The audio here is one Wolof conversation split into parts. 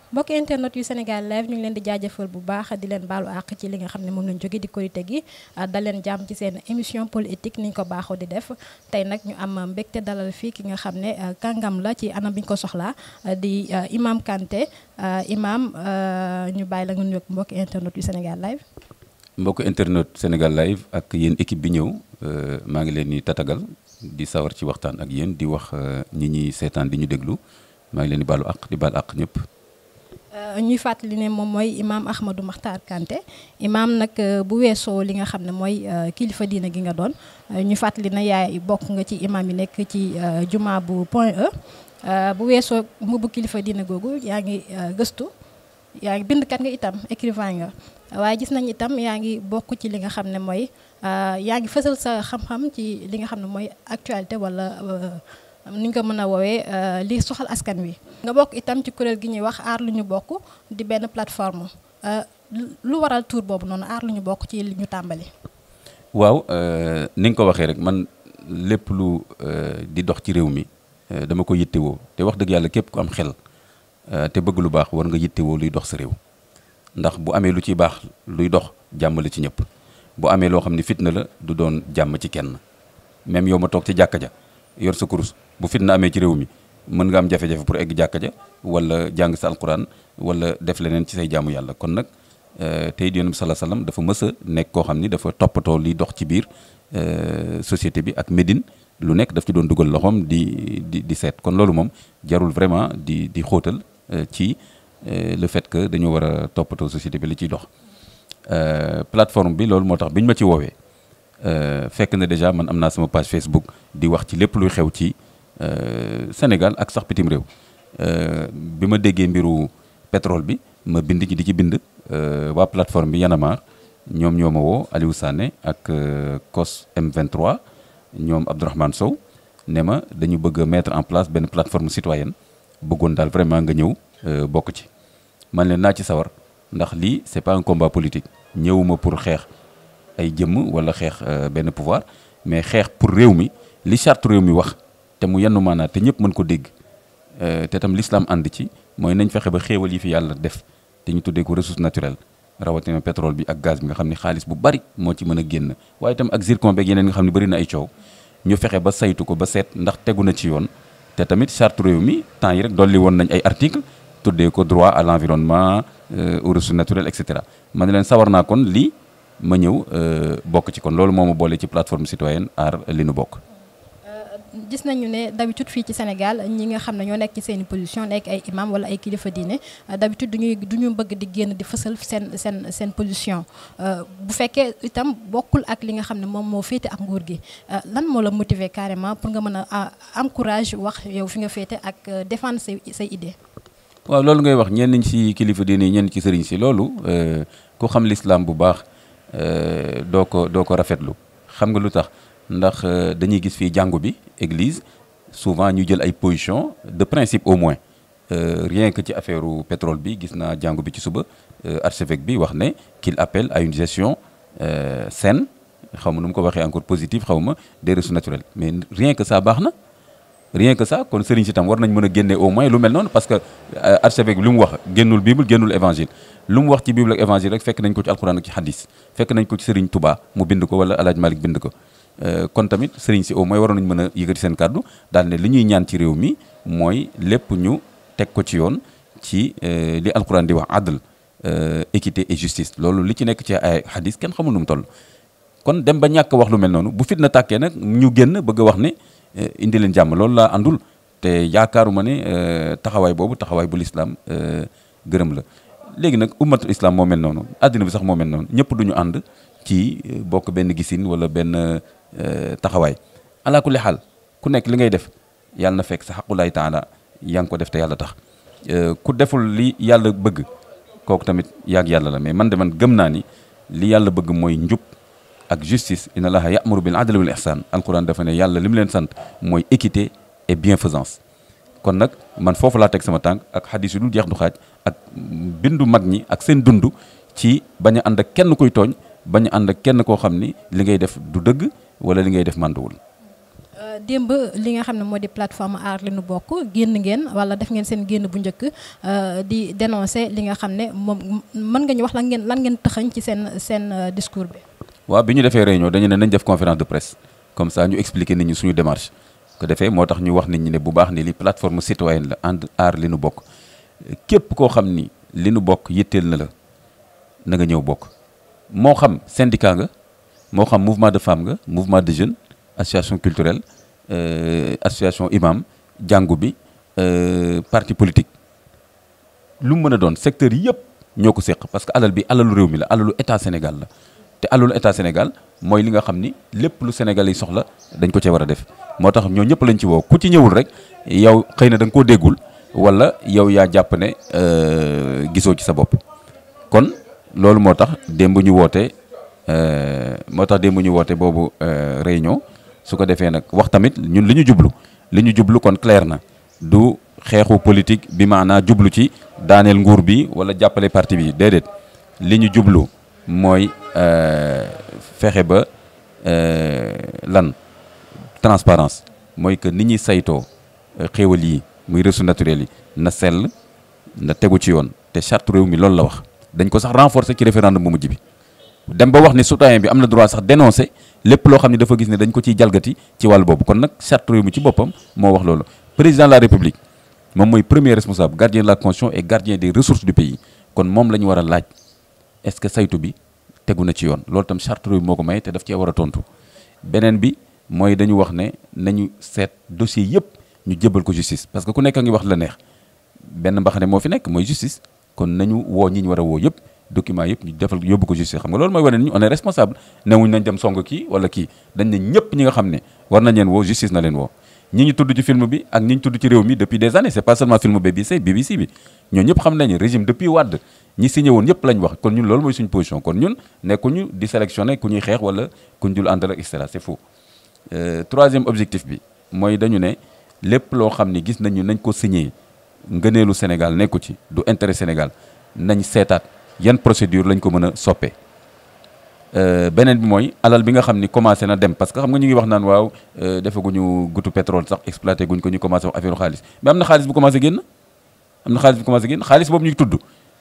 mbokk internet yu Sénégal live ñu ngi leen di jaajëfal bu baax di leen baalu àq ci li nga xam ne moom lañ jóge di korite gi dal leen jàmm ci seen émission politique ni ñu ko baaxoo di def tey nag ñu am mbégte dalal fii ki nga xam ne kàngam la ci anam bi ñu ko soxlaa di Imam Kanté Imam ñu bàyyi la nga nuyoog mbokk internet yu Sénégal live mbokk internet Sénégal live ak yéen équipe bi ñëw maa ngi leen di tatagal di sawar ci waxtaan ak yéen di wax ñi ñuy seetaan di ñu déglu maa ngi leen di baalu àq di baal àq ñëpp. ñuy fàttali ne moom mooy imaam Ahmadou Makhtar Kanté imaam nag bu weesoo li nga xam ne mooy kilifa diina gi nga doon ñu fàttali na yaay bokk nga ci imaam yi nekk ci juma bu Point E bu weesoo mbubu kilifa diina googu yaa ngi gëstu yaa ngi bindkat nga itam écrivain nga waaye gis nañ itam yaa ngi bokk ci li nga xam ne mooy yaa ngi fësal sa xam-xam ci li nga xam ne mooy actualité wala ni ñu ko mën a woowee li soxal askan wi. nga bokk itam ci kuréel gi ñuy wax aar lu ñu bokk di benn plateforme lu waral tour boobu noonu aar lu ñu bokk ci li ñu tàmbali. waaw ni nga ko waxee rek man lépp lu di dox ci réew mi dama ko yittewoo te wax dëgg yàlla képp ku am xel te bëgg lu baax war nga yittewoo luy dox sa réew ndax bu amee lu ciy baax luy dox jàmm la ci ñëpp bu amee loo xam ne fitna la du doon jàmm ci kenn même yow ma toog ci jàkka ja yor sa kurus bu fitna amee ci réew mi mën nga am jafe-jafe pour egg jàkka ja wala jàng sa alquran wala def leneen ci say jaamu yàlla kon nag tey di yonent bi sala salaam dafa mës a nekk koo xam ni dafa toppatoo liy dox ci biir société bi ak Médine lu nekk daf ci doon dugal loxoom di di di seet kon loolu moom jarul vraiment di di xóotal ci le fait que dañoo war a toppatoo société bi li ciy dox plateforme bi loolu moo tax bi ñu ma ci woowee fekk na déjà man am naa sama page Facebook di wax ci lépp luy xew ci Sénégal ak sax bitim réew bi ma déggee mbiru pétrole bi ma bind ci di ci bind waa plateforme bi Yanamar ñoom ñoo ma woo Aliou Sané ak COS M23 ñoom Abdourahmane Sow ne ma dañu bëgg a mettre en place benn plateforme citoyenne bëggoon daal vraiment nga ñëw bokk ci man leen naa ci sawar ndax lii c'est pas un combat politique ñëwuma pour xeex ay jëmm wala xeex benn pouvoir mais xeex pour réew mi li charte réew mi wax te mu yenn maanaa te ñëpp mën ko dégg te tam l'islam ànd ci mooy nañ fexe ba xéewal yi fi yàlla def te ñu tuddee ko ressource naturelle rawatina pétrole bi ak gaz bi nga xam ne xaalis bu bari moo ci mën a génn waaye itam ak zircon beeg yeneen nga xam ne bari na ay coow ñu fexe ba saytu ko ba seet ndax tegu na ci yoon te tamit charte réew mi temps yi rek dolli woon nañ ay article tuddee ko droit à l'environnement aux ressources naturelles et cetera ma ne leen sawar naa kon lii ma ñëw bokk ci kon loolu moo ma boole ci plateforme citoyenne aar li nu bokk. gis nañu ne d'habitude fii ci Sénégal ñi nga xam ne ñoo nekk ci seeni position nekk ay imam wala ay kilifa diine d'habitude duñuy du ñu bëgg di génn di fësal seen seen seen position bu fekkee itam bokkul ak li nga xam ne moom moo féete ak nguur gi lan moo la motiver carrément pour nga mën a am courage wax yow fi nga féete ak défendre say say idée waaw loolu ngay wax ñenn ñi ci kilifa diine yi ñenn ci sëriñ si loolu ku xam l'islam bu baax doo ko doo ko rafetlu xam nga lu tax ndax dañuy gis fii jàngu bi église souvent ñu jël ay position de principe au moins rien que ci affaire pétrole bi gis naa jàngu bi ci suba archevêque bi wax ne qu'il appelle à une gestion saine xaw ma nu mu ko waxee encore positive xaw ma des ressources naturelles mais rien que ça baax na rien que ça kon sëriñ si tam war nañ mën a génne au moins lu mel noonu parce que archevêque bi lu mu wax génnul bible génnul évangile lu mu wax ci bible ak évangile rek fekk nañ ko ci alxuraan ak ci hadis fekk nañ ko ci sëriñ Touba mu bind ko wala El Hadj Malick bind ko kon tamit sëriñ si au moins waroon nañ mën a yëkkati seen kàddu daal ne li ñuy ñaan ci réew mi mooy lépp ñu teg ko ci yoon ci li alxuraan di wax adl équité et justice loolu li ci nekk ci ay hadis kenn xamul nu mu toll kon dem ba ñàkk wax lu mel noonu bu fitna tàkkee nag ñu génn bëgg a wax ne indi leen jàmm loolu laa àndul te yaakaaruma ne taxawaay boobu taxawaay bu lislaam gërëm la léegi nag ummatul islam moo mel noonu àddina bi sax moo mel noonu ñëpp duñu ànd ci bokk benn gisin wala benn taxawaay ala kulli xaal ku nekk li ngay def yàlla na fekk sa xaqulaay taala yaa ngi ko def te yàlla tax ku deful li yàlla bëgg kooku tamit yaag yàlla la mais man de man gëm naa ni li yàlla bëgg mooy njub ak justice inna allaha ya'muru bil adli wal ihsan alquran dafa ne yàlla li mu leen sant mooy équité et bienfaisance kon nag man foofu laa teg sama tànk ak xadis yu dul jeex du xaaj ak bindu mag ñi ak seen dund ci bañ a ànd ak kenn kuy tooñ bañ a ànd ak kenn koo xam ni li ngay def du dëgg wala li ngay def mànduwul démb li nga xam ne moo di plateforme aar li nu bokk génn ngeen wala def ngeen seen génn bu njëkk di dénoncer li nga xam ne moom mën nga ñu wax lan ngeen lan ngeen tëxañ ci seen seen discours bi. waaw bi ñu defee réunion dañu ne nañ def conférence de presse comme ça ñu expliquer nit ñi suñu démarche ko defee moo tax ñu wax nit ñi ne bu baax ni li plateforme citoyenne la ànd aar li nu bokk képp koo xam ni li nu bokk yitteel na la na nga ñëw bokk moo xam syndicat nga moo xam mouvement de femme nga mouvement de jeunes association culturelle association imam jàngu bi parti politique lu mu mën a doon secteur yëpp ñoo ko séq parce que alal bi alalu réew mi la alalu état Sénégal la te alalu état Sénégal mooy li nga xam ni lépp lu Sénégal yi soxla dañ ko cee war a def moo tax ñoo ñëpp lañ ci woo ku ci ñëwul rek yow xëy na da nga koo déggul wala yow yaa jàpp ne gisoo ci sa bopp kon loolu moo tax démb ñu woote moo tax démb ñu woote boobu réunion su ko defee nag wax tamit ñun li ñu jublu li ñu jublu kon clair na du xeexu politique bi maanaa jublu ci daaneel nguur bi wala jàppale parti bi déedéet li ñu jublu mooy fexe ba lan transparence mooy que ni ñuy saytoo xéewal yi muy ressources naturelles yi na sell na tegu ci yoon te charte réew mi loolu la wax dañ ko sax renforcer ci référendum bu mujj bi dem ba wax ni citoyen bi am na droit sax dénoncer lépp loo xam ne dafa gis ne dañ ko ciy jalgati ci wàll boobu kon nag charte réew mi ci boppam moo wax loolu président de la république moom mooy premier responsable gardien de la constitution et gardien des ressources du pays kon moom la ñu war a laaj est-ce que saytu bi tegu na ci yoon loolu tam charte réew mi moo ko may te daf cee war a tontu beneen bi mooy dañu wax ne nañu seet dossier yëpp ñu jébal ko justice parce que ku nekk a ngi wax la neex benn mbaxane moo fi nekk mooy justice kon nañu woo ñi ñu war a woo yëpp document yëpp ñu defal yóbbu ko justice xam nga loolu mooy wane ni on est responsable newuñ nañ dem song kii wala kii dañ ne ñëpp ñi nga xam ne war nañ leen woo justice na leen woo ñi ñu tudd ci film bi ak ñi ñu tudd ci réew mi depuis des années c'est pas seulement film BBC BBC bi ñoo ñëpp xam nañu régime depuis Wade ñi signé woon ñëpp lañ wax kon ñun loolu mooy suñu position kon ñun nekkuñu di sélectionner ku ñuy xeex wala ku ñu dul àndal ak et cetera c'est faux troisième objectif bi mooy dañu ne lépp loo xam ni gis nañu nañ ko signé ngëneelu Sénégal nekku ci du intérêt Sénégal nañ seetaat yan procédure lañ ko mën a soppee beneen bi mooy alal bi nga xam ni commencé na dem parce que xam nga ñu ngi wax naan waaw defaguñu gutu pétrole sax exploité guñ ko ñu commencé wax affaire xaalis mais am na xaalis bu commencé génn am na xaalis bu commencé génn xaalis boobu ñu tudd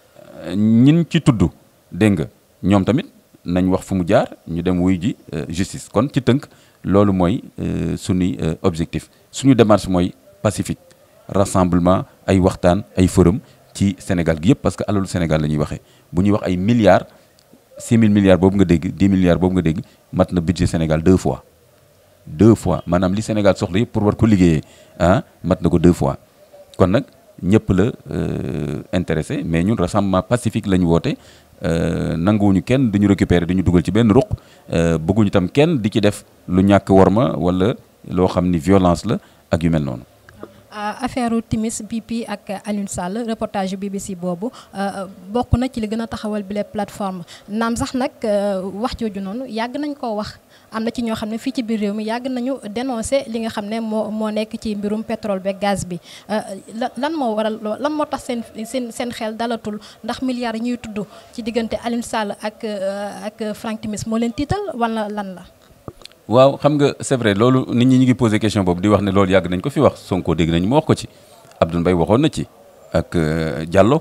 ñin ci tudd dégg nga ñoom tamit nañ wax fu mu jaar ñu dem wuy ji justice kon ci tënk loolu mooy suñuy objectif suñu démarche mooy pacifique rassemblement ay waxtaan ay forum ci Sénégal gi yëpp parce que alalu Sénégal la ñuy waxee bu ñuy wax ay milliards 6 000 milliards boobu nga dégg 10 milliards boobu nga dégg mat na budget Sénégal deux fois deux fois maanaam li Sénégal soxla yëpp pour war ko liggéeyee ah mat na ko deux fois kon nag ñëpp la intéressé mais ñun rassemblement pacifique la ñu woote nanguwuñu kenn duñu récupérer duñu dugal ci benn ruq bëgguñu tam kenn di ci def lu ñàkk worma wala loo xam ni violence la ak yu mel noonu. affaire Timis BP ak Alioune Sall reportage BBC boobu bokk na ci li gën a taxawal bile plateforme naam sax nag wax jooju noonu yàgg nañ koo wax am na ci ñoo xam ne fii ci biir réew mi yàgg nañu dénoncer li nga xam ne moo moo nekk ci mbirum pétrole beeg gaz bi lan moo waral lan moo tax seen seen seen xel dalatul ndax milliards yi ñuy tudd ci diggante Alioune Sall ak ak Frank Timis moo leen tiital wala lan la. waaw xam nga c'est vrai loolu nit ñi ñu ngi posé question boobu di wax ne loolu yàgg nañ ko fi wax Sonko dégg nañu mu wax ko ci Abdoul Mbaye waxoon na ci ak Diallo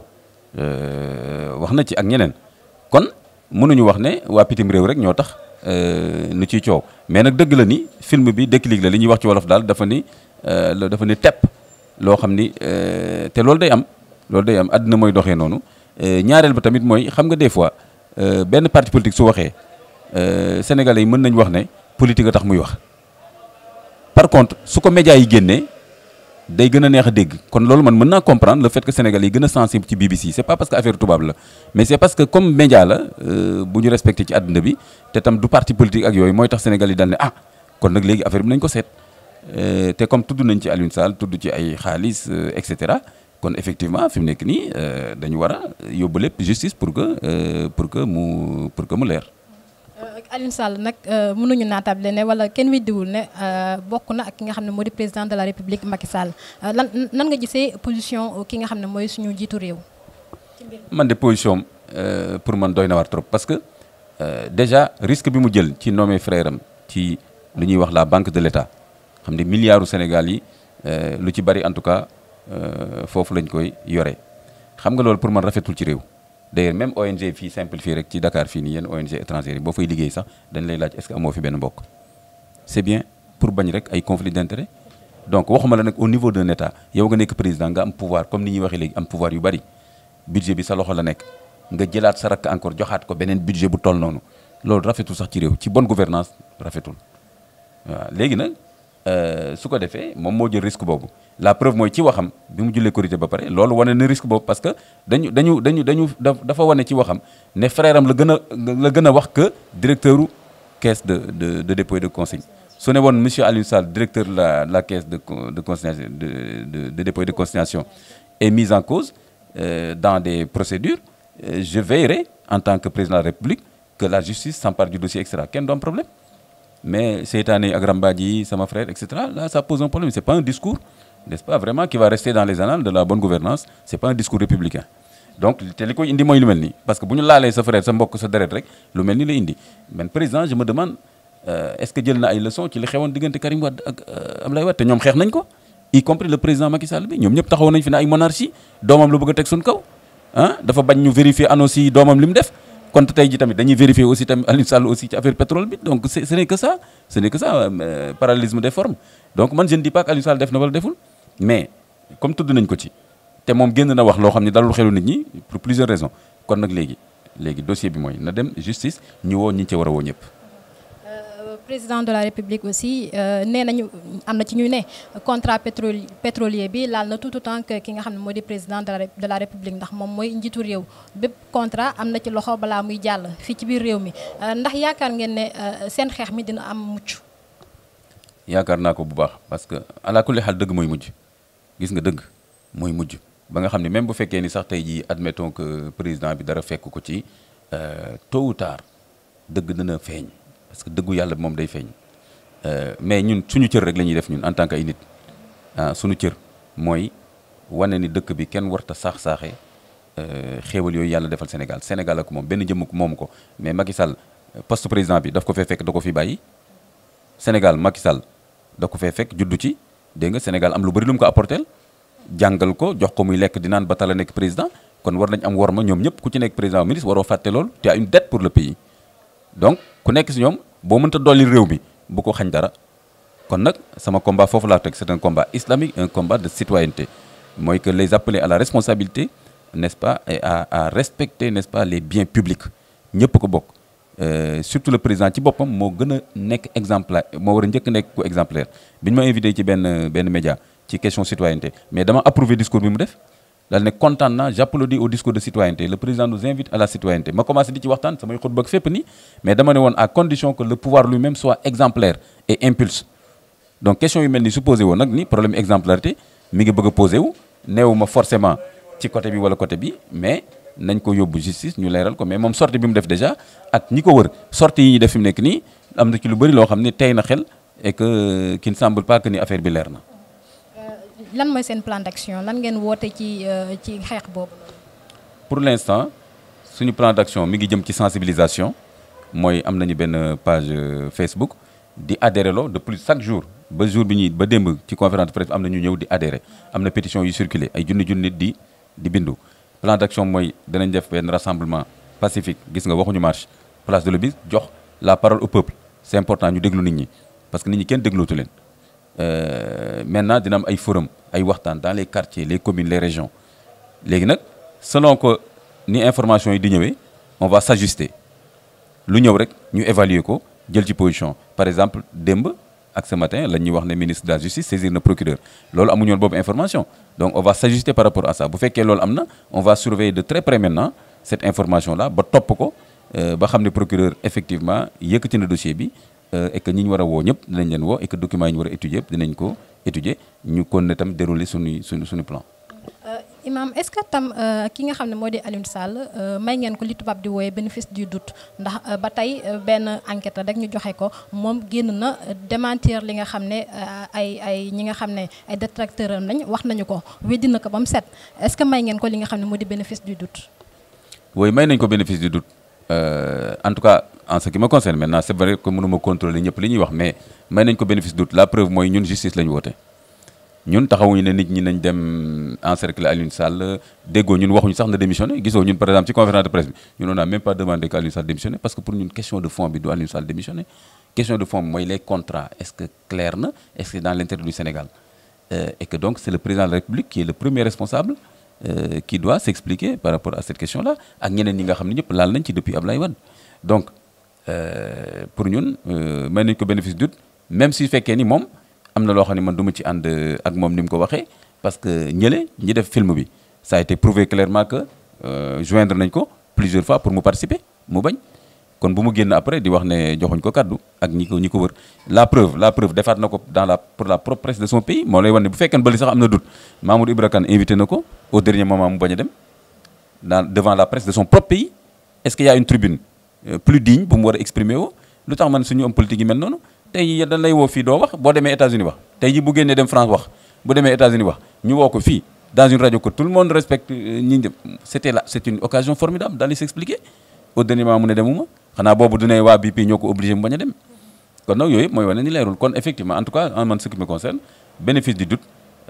wax na ci ak ñeneen kon mënuñu wax ne waa pitim réew rek ñoo tax nu ciy coow mais nag dëgg la ni film bi déclic la li ñuy wax ci wolof daal dafa ni dafa ni tepp loo xam ni te loolu day am loolu day am àddina mooy doxee noonu ñaareel ba tamit mooy xam nga des fois benn parti politique su waxee sénégalais yi mën nañu wax ne politique a tax muy wax par contre su ko médias yi génnee day gën a neex a dégg kon loolu man mën naa comprendre le fait que sénégalais yi gën a sensible ci BBC c'est pas parce que affaire tubaab la mais c'est parce que comme média la bu ñu respecté ci àdduna bi te tam du parti politique ak yooyu mooy tax sénégalais yi daal ne ah kon nag léegi affaire bi nañ ko seet te comme tudd nañ ci Alioune Sall tudd ci ay xaalis et cetera kon effectivement fi mu nekk nii dañu war a yóbbu lépp justice pour que pour que mu pour que mu leer. Alioune Sall nag mënuñu naatable ne wala kenn weddiwul ne bokk na ak ki nga xam ne moo di président de la république Macky Sall lan nan nga gisee position ki nga xam ne mooy suñu jiitu réew. man de position pour man doy na war trop parce que déjà risque bi mu jël ci nommé frère am ci lu ñuy wax la banque de l'État xam ne milliards u Sénégal yi lu ci bari en tout cas foofu lañ koy yore xam nga loolu pour man rafetul ci réew d'ailleurs même ONG fii simple fii rek ci Dakar fii nii yenn ONG étrangères yi boo fay liggéey sax dañ lay laaj est-ce que amoo fi benn mbokk c'est bien pour bañ rek ay conflit d'intérêt donc waxuma la nag au niveau d'un état yow nga nekk président nga am pouvoir comme ni ñuy waxee léegi am pouvoir yu bari budget bi sa loxo la nekk nga jëlaat sa rakk encore joxaat ko beneen budget bu toll noonu loolu rafetul sax ci réew ci bonne gouvernance rafetul waaw léegi nag su ko defee moom moo jël risque boobu la preuve mooy ci waxam bi mu jullee korité ba pare loolu wane na risque boobu parce que dañu dañu dañu dañu dafa wane ci waxam ne frère am la gën a la gën a wax que directeur u caisse de de de dépôt et de consigne su ne woon monsieur Aliou Sall directeur de la la caisse de de consignation de de de dépôt et de consignation est mise en cause euh, dans des procédures euh, je veillerai en tant que président de la République que la justice s'empare du dossier et cetera kenn du am problème mais seytaane ak rambaaj yi sama frère et cetera là ça pose un problème c'est pas un discours n'est-ce pas vraiment qui va rester dans les annales de la bonne gouvernance c'est pas un discours républicain donc te li koy indi mooy lu mel nii parce que bu ñu laalee sa frère sa mbokk sa deret rek lu mel ni la indi man président je me demande euh, est-ce que jël na ay leçons ci li xewoon diggante Karim Wade ak Abdoulaye Wade te ñoom xeex nañ ko y compris le président Macky Sall bi ñoom ñëpp taxaw nañ fi ne ay monarchie doomam la bëgg a teg suñ kaw ah dafa bañ ñu vérifier annonce yi doomam li mu def kon tey ji tamit dañuy vérifier aussi tamit Aliou Sall aussi ci affaire pétrole bi donc ce n'est que ça ce n'est que ça euh, parallélisme des formes donc man je ne dis pas que Aliou Sall def na wala deful mais comme tudd nañ ko ci te moom génn na wax loo xam ne dalul xelu nit ñi pour plusieurs raisons kon nag léegi léegi dossier bi mooy na dem justice ñu woo ñi ci war a woo ñëpp. président de la république aussi nee nañu am na ci ñu ne contrat pétrole pétrolier bi laal na tout autant que ki nga xam ne moo di président de la de la république ndax moom mooy njiitu réew bépp contrat am na ci loxo balaa muy jàll fii ci biir réew mi ndax yaakaar ngeen ne seen xeex mi dina am mucc. yaakaar naa ko bu baax parce que ala kulli xaal dëgg mooy mujj gis nga dëgg mooy mujj ba nga xam ne même bu fekkee ni sax tey jii admettons que président bi dara fekk ko ci tôt ou tard dëgg dina feeñ. parce que dëggu yàlla moom day feeñ mais ñun suñu cër rek la ñuy def ñun en tant que ay nit ah suñu cër mooy wane ni dëkk bi kenn warta saax-saaxee xéewal yooyu yàlla defal Sénégal Sénégal ak moom benn jëmm ko moomu ko mais Macky Sall poste président bi daf ko fee fekk da ko fi bàyyi Sénégal Macky Sall da ko fee fekk juddu ci dégg nga Sénégal am lu bari lu mu ko apporteel jàngal ko jox ko muy lekk di naan ba tala nekk président kon war nañ am worma ñoom ñëpp ku ci nekk président ministre waroo fàtte loolu tu as une dette pour le pays donc ku nekk si ñoom boo mënta dolli réew mi bu ko xañ dara kon nag sama combat foofu laa teg c'est un combat islamique un combat de citoyenneté mooy que les appeler à la responsabilité n'est-ce pas et à à respecter n'est-ce pas les biens publics ñëpp ko bokk surtout le président ci boppam moo gën a nekk exemplaire moo war a njëkk nekk ku exemplaire bi ñu ma invité ci benn benn média ci question citoyenneté mais dama approuvé discours bi mu def daal ne kontaan naa j'applaudis au discours de citoyenneté le président nous invite à la citoyenneté ma commencé di ci waxtaan samay xutba ak fépp nii mais dama ne woon à condition que le pouvoir lui-même soit exemplaire et impulse donc question yu mel ni su posé woon nag ni problème exemplarité mi ngi bëgg a posé wu neewu ma forcément ci côté bi wala côté bi mais nañ ko yóbbu justice ñu leeral ko mais moom sortie bi mu def déjà ak ñi ko wër sortie yi ñuy def fi mu nekk nii am na ci lu bëri loo xam ne tey na xel et que qui ne semble pas que ni affaire bi leer na lan mooy seen plan d'action lan ngeen woote ci ci xeex boobu. pour l'instant suñu plan d'action mi ngi jëm ci sensibilisation mooy am nañu benn page Facebook di adhérer loo de plus chaque jour ba jour bi ñuy ba démb ci conférence de presse am na ñu ñëw di adhérer am na pétition yu circuler ay junni junni nit di di bindu. plan d'action mooy danañ def benn rassemblement pacifique gis nga waxuñu marche place de l'Obélisque jox la parole au peuple c'est important ñu déglu nit ñi parce que nit ñi kenn déglootu leen. Euh, maintenant dina am ay forum ay waxtaan dans les quartiers les communes les régions léegi nag selon que ni information yi di ñëwee on va s'ajuster lu ñëw rek ñu évaluer ko jël ci position par exemple démb ak ce matin la ñuy wax ne ministre de la justice saisir na procureur loolu amuñu woon boobu information donc on va s'ajuster par rapport à ça bu fekkee loolu am na on va surveiller de très près maintenant cette information là ba topp ko ba xam ne procureur effectivement yëkkati na dossier bi et que ñi ñu war a woo ñëpp dinañ leen woo et que documents yi ñu war a étudier yëpp dinañ ko étudier ñu kon ne tam dérouler suñuy suñu suñu plan. Imam est-ce que tam ki nga xam ne moo di Aliou Sall may ngeen ko li tubaab di wooyee bénéfice du doute ndax ba tey benn enquête rek ñu joxe ko moom génn na démentir li nga xam ne ay ay ñi nga xam ne ay détracteurs am lañ wax nañu ko weddi na ko ba mu set est-ce que may ngeen ko li nga xam ne moo di bénéfice du doute. oui may nañ ko bénéfice du doute en tout cas en ce qui me concerne maintenant c'est vrai que mënuma contrôler ñëpp li ñuy wax mais may nañ ko bénéfice doute la preuve mooy ñun justice la ñu woote ñun taxawuñu ne nit ñi nañ dem encercler Alioune Sall déggoo ñun waxuñu sax na démissionner gisoo ñun par exemple ci conférence de presse bi ñun on n'a même pas demandé que Alioune Sall démissionner parce que pour ñun question de fond bi du Alioune Sall démissionner question de fond bi mooy les contrats est-ce que clair na est-ce que dans l'intérêt du Sénégal Euh, et que donc c'est le président de la République qui est le premier responsable euh, qui doit s'expliquer par rapport à cette question-là ak ñeneen ñi nga xam ne ñëpp laal nañ ci depuis Ablaye Wade donc euh, pour ñun may nañ ko bénéfice du doute même si fekkee ni moom am na loo xam ne man du ma ci ànd ak moom ni mu ko waxee parce que ñële ñi def film bi ça a été prouvé clairement que joindre nañ ko plusieurs fois pour mu participer mu bañ kon bu mu génn après di wax ne joxuñ ko kaddu ak ñi ko ñi ko wër la preuve la preuve defaat na ko dans la pour la propre presse de son pays moo lay wan ne bu fekkee bëli sax am na doute Mamoudou Ibra Kane invité na ko au dernier moment mu bañ a dem dans devant la presse de son propre pays est-ce qu'il y a une tribune plus digne bu mu war a exprimer woo lu tax man suñu homme politique yi mel noonu tey jii dañ lay woo fii doo wax boo demee États-Unis wax tey jii bu génnee dem France wax bu demee États-Unis wax ñu woo ko fii dans une radio que tout le monde respecte ñi c'était là c'est une occasion formidable d'aller s'expliquer au dernier moment mu ne demuma xanaa boobu du ne waa BP ñoo ko obligé mu bañ a dem kon nag yooyu mooy wane ni leerul kon effectivement en tout cas en man ce qui me concerne bénéfice du doute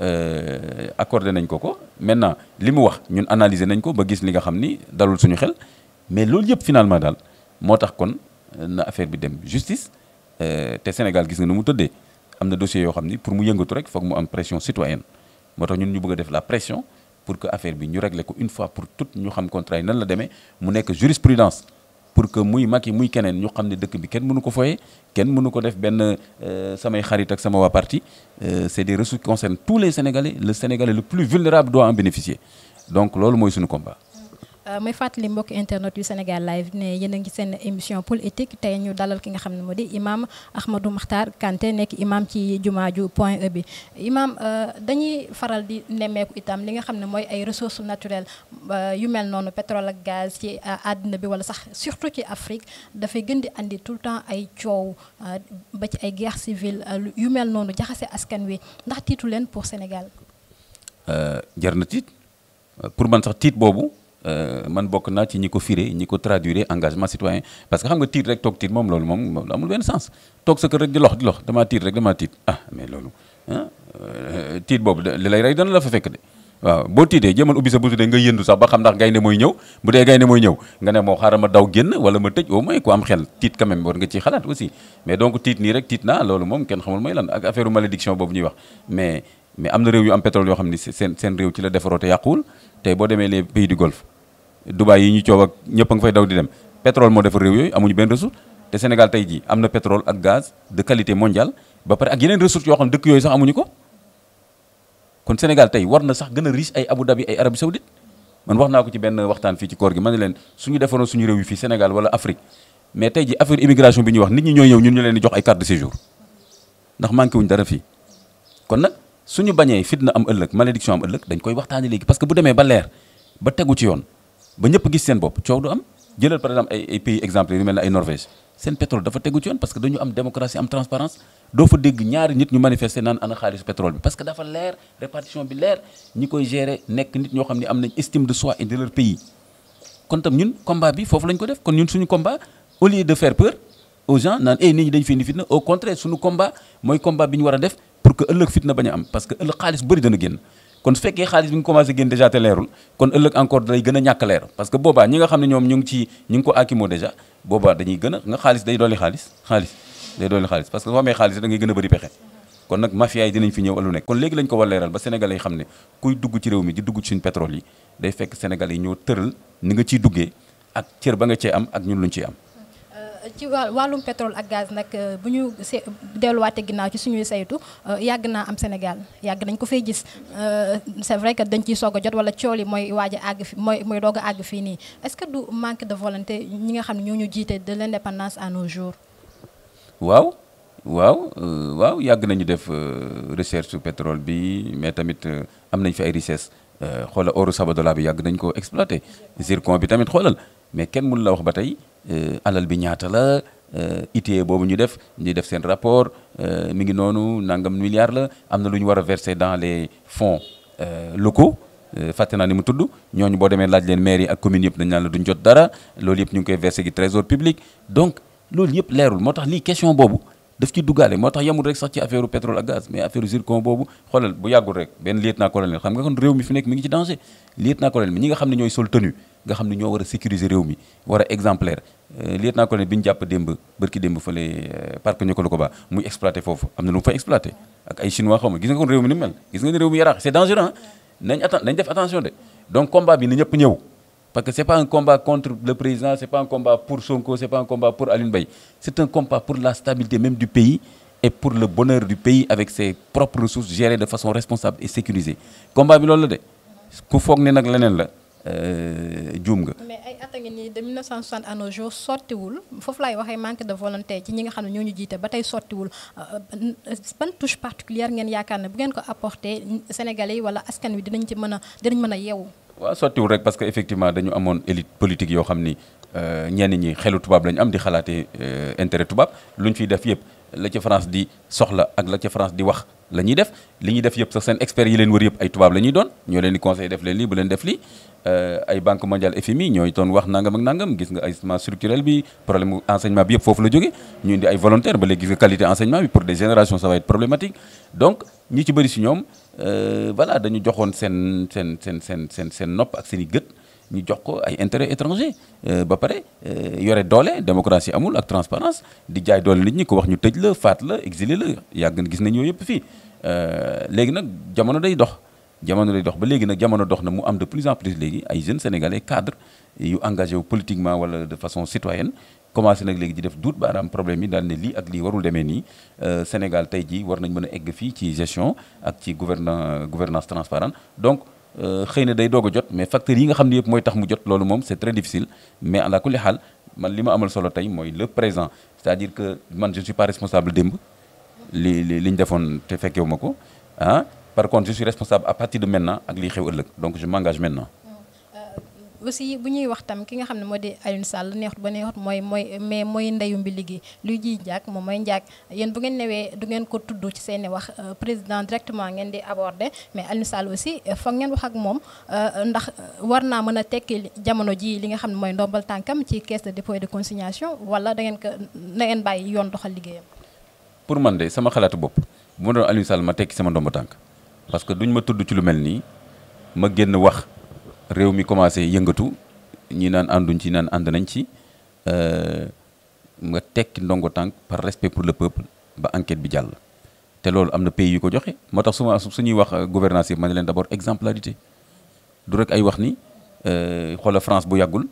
accordé nañ ko ko maintenant li mu wax ñun analyser nañ ko ba gis li nga xam ni dalul suñu xel mais loolu yëpp finalement daal moo tax kon na affaire bi dem justice te Sénégal gis nga nu mu tëddee am na dossier yoo xam ni pour mu yëngatu rek foog mu am pression citoyenne moo tax ñun ñu bëgg a def la pression pour que affaire bi ñu régler ko une fois pour toutes ñu xam contrat yi nan la demee mu nekk jurisprudence pour que muy Macky muy keneen ñu xam ne dëkk bi kenn mënu ko foyee kenn mënu ko def benn samay xarit ak sama waa parti c'est des ressources qui concernent tous les Sénégalais le Sénégalais le plus vulnérable doit en bénéficier donc loolu mooy suñu combat. may fàttali mbokk internet yu Sénégal live ne yéen a ngi seen émission politique tey ñu dalal ki nga xam ne moo di imam Ahmadou Makhtar Kanté nekk imam ci jumaaju point E bi imam dañuy faral di nemmeeku itam li nga xam ne mooy ay ressources naturelles yu mel noonu pétrole ak gaz ci àddina bi wala sax surtout ci Afrique dafay gën di andi tout le temps ay coow ba ci ay guerre civile yu mel noonu jaxase askan wi ndax tiitu leen pour Sénégal. jar na tiit pour man sax tiit boobu. man bokk naa ci ñi ko firé ñi ko traduire engagement citoyen parce que xam nga tiit rek toog tiit moom loolu moom amul benn sens toog sa kër rek di lox di lox damaa tiit rek damaa tiit ah mais loolu ah tiit boobu li lay rey dana la fa fekk de waaw boo tiitee jëmal ubbi sa buntu de nga yëndu sax ba xam ndax gaynde mooy ñëw bu dee gaynde mooy ñëw nga ne moo xaaral ma daw génn wala ma tëj au moins ku am xel tiit quand même war nga ciy xalaat aussi mais donc tiit nii rek tiit naa loolu moom kenn xamul mooy lan ak affaire malédiction boobu ñuy wax mais mais am na réew yu am pétrole yoo xam ni seen seen réew ci la defaroo te yàquwul tey boo demee les pays du Golfe Dubaï yi ñu coow ak ñëpp a nga fay daw di dem pétrole moo defar réew yooyu amuñu benn ressource te Sénégal tey jii am na pétrole ak gaz de qualité mondiale ba pare ak yeneen ressources yoo xam ne dëkk yooyu sax amuñu ko kon Sénégal tey war na sax gën a riche ay Abu Dhabi ay Arabie Saoudite man wax naa ko ci benn waxtaan fii ci koor gi ma ne leen suñu defaroon suñu réew yi fii Sénégal wala Afrique mais tey jii affaire immigration bi ñuy wax nit ñi ñooy ñëw ñun ñu leen di jox ay carte de séjour ndax manqué wuñ dara fii kon nag suñu bañee fitna am ëllëg malédiction am ëllëg dañ koy waxtaanee léegi parce que bu demee ba leer ba tegu ci yoon ba ñëpp gis seen bopp coow du am jëlal par exemple ay ay pays exemple yu mel ne ay Norvège seen pétrole dafa tegu ci yoon parce que dañu am démocratie am transparence doo fa dégg ñaari nit ñu manifester naan ana xaalisu pétrole bi parce que dafa leer répartition bi leer ñi koy gérer nekk nit ñoo xam ne am nañ estime de soi et de leur pays kon tam ñun combat bi foofu lañ ko def kon ñun suñu combat au lieu de faire peur aux gens naan eh nit ñi dañ fi indi fitna au contraire suñu combat mooy combat bi ñu war a def pour que ëllëg fitna bañ a am parce que ëllëg xaalis bëri dana génn kon su fekkee xaalis bi nga commencé génn déjà te leerul kon ëllëg encore day gën a ñàkk leer parce que boobaa ñi nga xam ne ñoom ñu ngi ci ñu ngi ko akimoo déjà boobaa dañuy gën a nga xaalis day dolli xaalis xaalis day dolli xaalis parce que soo amee xaalis da ngay gën a bëri pexe kon nag mafia yi dinañ fi ñëw alu nekk kon léegi lañ ko war leeral ba sénégalais yi xam ne kuy dugg ci réew mi di dugg ci suñu pétrole yi day fekk sénégalais yi ñoo tëral ni nga ciy duggee ak cër ba nga cee am ak ñun luñ ciy am ci wàllum pétrole ak gaz nag bu ñu se delluwaate ginnaaw ci suñuy saytu yàgg naa am Sénégal yàgg nañ ko fay gis c'est vrai que dañ ciy soog a jot wala cool yi mooy waaj a àgg fi mooy mooy doog a àgg fii nii est-ce que du manque de volonté ñi nga xam ne ñoo ñu jiite de l'indépendance à nos jours. waaw waaw waaw yàgg nañu def recherche sur pétrole bi mais tamit am nañ fi ay richesse xoolal oru Sabodala bi yàgg nañ ko exploité zircon bi tamit xoolal mais kenn mënu la wax ba tey. alal bi ñaata la ITIE boobu ñu def ñu def seen rapport mi ngi noonu nangam milliards la am na lu ñu war a verser dans les fonds locaux fàtte naa ni mu tudd ñooñu boo demee laaj leen maire yi ak communes yëpp dañ naan la duñ jot dara loolu yëpp ñu ngi koy versé gi trésor public donc loolu yëpp leerul moo tax lii question boobu daf ci duggaale moo tax yamul rek sax ci affaire pétrole ak gaz mais affaire zircon boobu xoolal bu yàggul rek benn lieutenant colonel xam nga kon réew mi fi nekk mi ngi ci danger lieutenant colonel mi ñi nga xam ne ñooy sol tenue nga xam ne ñoo war a sécuriser réew mi war a exemplaire lieutenant colonel bi ñu jàpp démb bërki démb fële parc Niokolo Koba muy exploité foofu am na lu mu fa exploité ak ay chinois xaw ma gis nga kon réew mi ni mu mel gis nga ni réew mi yaraax c'est dangereux nañ atten nañ def attention de donc combat bi na ñëpp ñëw parce que c'est pas un combat contre le président c'est pas un combat pour Sonko c'est pas un combat pour Alioune Mbaye c'est un combat pour la stabilité même du pays et pour le bonheur du pays avec ses propres ressources gérées de façon responsable et sécurisée combat bi loolu la de ku foog ne nag leneen la juum nga. mais ay at a ngi nii de 1960 à nos jours sottiwul foofu laay waxee manque de volonté ci ñi nga xam ne ñoo ñu jiite ba tey sottiwul ban touche particulière ngeen yaakaar ne bu ngeen ko apporter Sénégalais yi wala askan wi dinañ ci mën a dinañ mën a yeewu. waaw sottiwul rek parce que effectivement dañu amoon élite politique yoo xam ni ñenn ñi xelu tubaab lañu am di xalaatee intérêt tubaab lu ñu fiy def yëpp la ca France di soxla ak la ca France di wax la ñuy def li ñuy def yëpp sax seen experts yi leen wër yëpp ay tubaab la ñuy doon ñoo leen di conseil def leen lii bu leen def lii ay banque mondiale FMI ñooy doon wax nangam ak nangam gis nga ajustement structurel bi problème mu enseignement bi yëpp foofu la jóge ñu indi ay volontaires ba léegi gis nga qualité enseignement bi pour des générations ça va être problématique donc ñi ci bëri si ñoom voilà dañu joxoon seen seen seen seen seen seen nopp ak seen i gët ñu jox ko ay intérêt étranger ba pare yore doole démocratie amul ak transparence di jaay doole nit ñi ko wax ñu tëj la faat la exilé la yàgg na gis nañ yooyu yëpp fii léegi nag jamono day dox jamono day dox ba léegi nag jamono dox na mu am de plus en plus léegi ay jeunes sénégalais cadres yu engagé wu politiquement wala de façon citoyenne commencé nag léegi di def duut baaraam problème yi daal ne lii ak lii warul demee nii Sénégal tey jii war nañ mën a egg fii ci gestion ak ci gouvernan gouvernance transparente donc xëy na day doog a jot mais facteurs yi nga xam ne yëpp mooy tax mu jot loolu moom c'est très difficile mais ala kulli xaal man li ma amal solo tey mooy le présent c'est-à-dire que man je suis pas responsable démb li li li ñu defoon te fekkewu ma ko ah par contre je suis responsable à partir de maintenant ak liy xew ëllëg donc je m'engage maintenant aussi bu ñuy wax tam ki nga xam ne moo di Alioune Sall neexut ba neexut mooy mooy mais mooy ndeyu mbi liggéey luy ji njaag moom mooy njaag yéen bu ngeen newee du ngeen ko tudd ci seeni wax président directement ngeen di aborder mais Alioune Sall aussi foog ngeen wax ak moom ndax war naa mën a tekki jamono ji li nga xam ne mooy ndombal tànkam ci caisse de dépôt et de consignation wala da ngeen ko da ngeen bàyyi yoon doxal liggéeyam. pour man de sama xalaatu bopp bu ma doon Alioune Sall ma tekki sama ndomba tànk parce que duñ ma tudd ci lu mel nii ma génn wax. réew mi commencé yëngatu ñi naan ànduñ ci naan ànd nañ ci nga tekki ndongo tànk par respect pour le peuple ba enquête bi jàll te loolu am na pays yu ko joxe moo tax suma suñuy wax gouvernance yi ma ne leen d'abord exemplarité du rek ay wax ni xoola France bu yàggul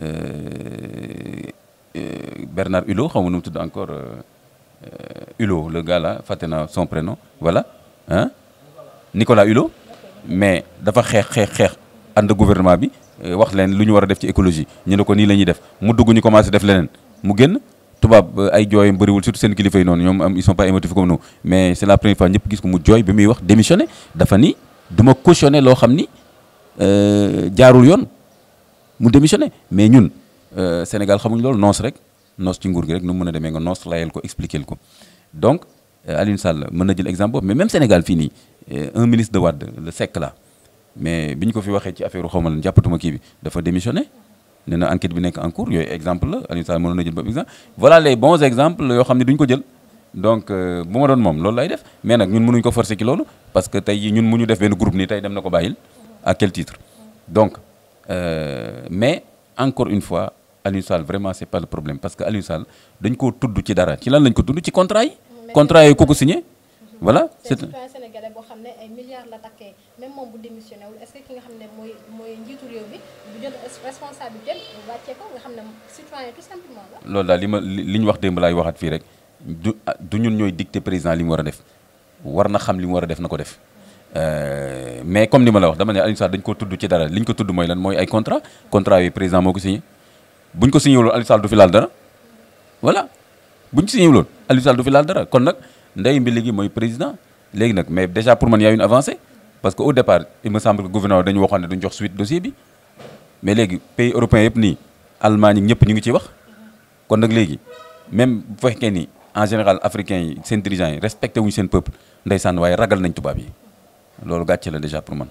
Bernard Hulot xaw ma nu mu tudd encore Hulot le gars là fàtte naa son prénom voilà hein Nicolas Hulot mais dafa xeex xeex xeex ànd gouvernement bi wax leen lu ñu war a def ci écologie ñu ne ko nii la ñuy def mu dugg ñu commencé def leneen mu génn tubaab ay jooyam bëriwul surtout seen kilifa yi noonu ñoom am ils sont pas émotifs comme nous mais c'est la première fois ñëpp gis ko mu jooy bi muy wax démissionné dafa ni du ma cautionné loo xam ni jaarul yoon mu démissionné mais ñun Sénégal xamuñ loolu noos rek noos ci nguur gi rek nu mu mën a demee nga noos layal ko expliquer ko donc Alioune Sall mën na jël exemple boobu mais même Sénégal fii nii un ministre de Wade le Seck là mais bi ñu ko fi waxee ci affaire xaw ma lan jàppatuma kii bi dafa démissionné nee na enquête bi nekk en cours yooyu exemple la Alioune Sall mënoon na jël boobu exemple voilà les bons exemples yoo xam ne duñ ko jël donc bu ma doon moom loolu lay def mais nag ñun mënuñ ko forcer ci loolu parce que tey ñun mu ñu def benn groupe nii tey dem na ko bàyyil à quel titre donc euh, mais encore une fois Alioune Sall vraiment c'est pas le problème parce que Alioune Sall dañ koo tudd ci dara ci lan lañ ko tudd ci contrat yi contrat yi ku ko signé voilà c'est citoyen sénégalais boo xam ne ay milliards la takkee même moom bu démissionné wul est-ce que ki nga xam ne mooy mooy njiitu réew mi du jël responsabilité wàccee ko nga xam ne citoyen tout simplement la. loolu daal li ma li ñu wax démb laay waxaat fii rek du du ñun ñooy dicter président li mu war a def war na xam li mu war a def na ko def mais comme ni ma la wax dama ne Alioune Sall dañ ko tudd ci dara li ñu ko tudd mooy lan mooy ay contrat contrat yooyu président moo ko signé bu ñu ko signé wuloon Alioune Sall du fi laal dara voilà bu ñu signé wuloon Alioune Sall du fi laal dara kon nag ndey mbi léegi mooy président léegi nag mais déjà pour man y a une avancée parce que au départ il me semble que gouvernement dañu waxoon ne duñ jox suite dossier bi mais léegi pays européens yëpp nii Allemagne ñëpp ñu ngi ciy wax kon nag léegi même bu fekkee ni en général africains yi seen dirigeants yi respecté wuñu seen peuple ndeysaan waaye ragal nañ tubaab yi loolu gàcce la déjà pour man